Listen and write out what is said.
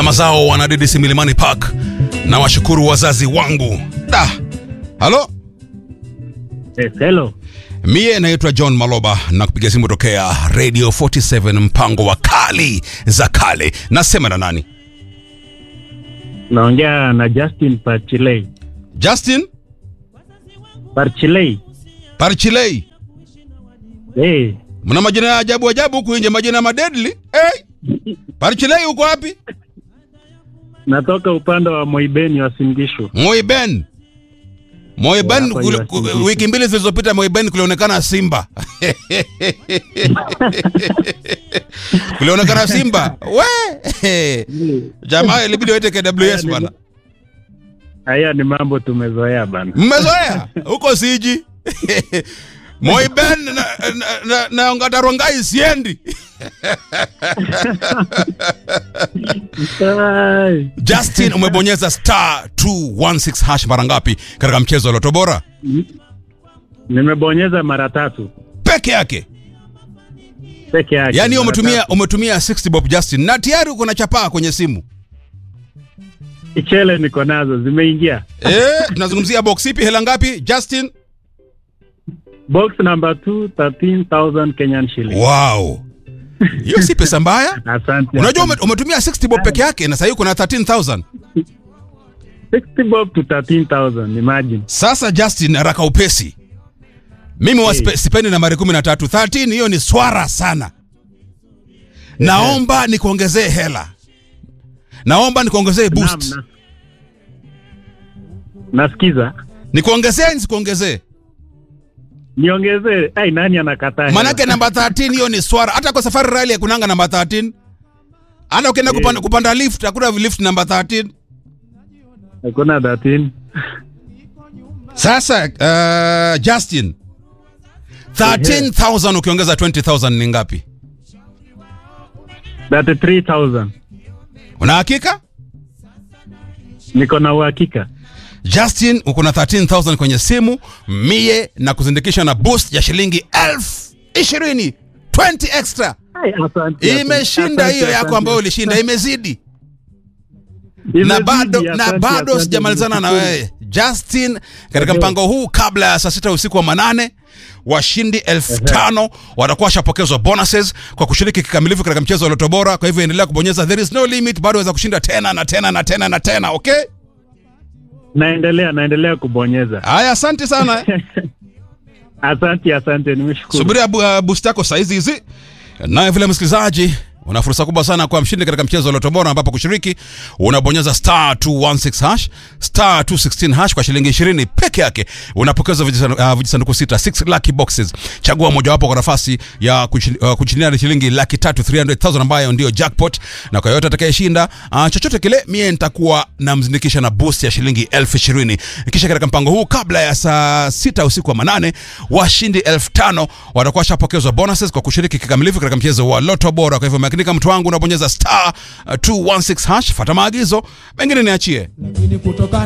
zama zao wanadidisi Milimani Park na washukuru wazazi wangu. Da. Halo? Yes, hello. Mie naitwa John Maloba na kupiga simu tokea Radio 47 mpango wa kali za kale. Nasema na nani? Naongea na Justin Parchilei. Justin Parchilei. Parchilei. Hey, Mna majina ya ajabu ajabu huku nje, majina madedli. Hey! Parchilei uko wapi? natoka upande wa Moibeni wa Singishu. Moiben. Moiben Hapa kule- yu ku- Singishu. wiki mbili zilizopita Moiben kulionekana simba. kulionekana simba. We! Jamaa ilibidi waite KWS bwana. Haya ni mambo tumezoea bana. Mmezoea huko siji. Moiben na, na, na, na Ngatarongai siendi. Ai, Justin umebonyeza star 216 hash mara ngapi katika mchezo wa Loto Bora? Nimebonyeza mara tatu Peke yake. peke yake. Yaani mara umetumia tatu. umetumia 60 bob Justin na tayari uko na chapaa kwenye simu. Ichele niko nazo zimeingia. Eh, tunazungumzia box ipi hela ngapi Justin? Box number 2 13000 Kenyan shilling. Wow. Hiyo si pesa mbaya. Asante. Unajua ume, asante. umetumia 60 bob peke yake na sasa uko na 13000. 60 bob to 13000 imagine. Sasa Justin, haraka upesi. Mimi wa Hey. spe- sipendi nambari 13. 13 hiyo ni swara sana. Naomba nikuongezee hela. Naomba nikuongezee boost. Naam, na- Nasikiza. Nikuongezee nisikuongezee? Niongezee. Ai nani anakataa? Manake namba 13 hiyo ni swara. Hata kwa safari rally hakunanga namba 13. Hata ukienda Yeah. kupanda, kupanda lift hakuna lift namba 13. Hakuna 13. Sasa uh, Justin 13000 ukiongeza 20000 ni ngapi? 33000. Una hakika? Niko na uhakika. Justin uko na 13000 kwenye simu mie na kuzindikisha na boost ya shilingi elfu ishirini 20 extra Ai, asante, imeshinda asante, hiyo yako asante. ambayo ulishinda imezidi na Imezidi, bado na asante, bado asante, sijamalizana na nimeshukuru. wewe Justin katika Ehe. mpango huu kabla ya saa sita usiku wa manane washindi elfu tano watakuwa washapokezwa bonuses kwa kushiriki kikamilifu katika mchezo wa Loto Bora. Kwa hivyo endelea kubonyeza, there is no limit, bado waweza kushinda tena na tena na tena na tena. Okay, Naendelea, naendelea kubonyeza. haya, asante sana. Asante, asante, nimeshukuru. Subiria bu, uh, boost yako saizi hizi. Naye vile msikilizaji, una fursa kubwa sana kwa mshindi katika mchezo wa Loto Bora, ambapo kushiriki unabonyeza star 216 hash star 216 hash kwa shilingi 20 peke yake, unapokeza vijisanduku uh, vijisanduku sita 6 lucky boxes. Chagua mojawapo kwa nafasi ya kuchi- uh, kushindia shilingi laki tatu 300,000 ambayo ndio jackpot, na kwa yote atakayeshinda uh, chochote kile, mie nitakuwa namzindikisha na boost ya shilingi elfu ishirini. Kisha katika mpango huu kabla ya saa sita usiku wa manane, washindi elfu tano watakuwa washapokezwa bonuses kwa kushiriki kikamilifu katika mchezo wa Loto Bora. Kwa hivyo makinika, mtu wangu, unabonyeza star uh, 216 hash, fata maagizo, mengine niachie. lakini kutokana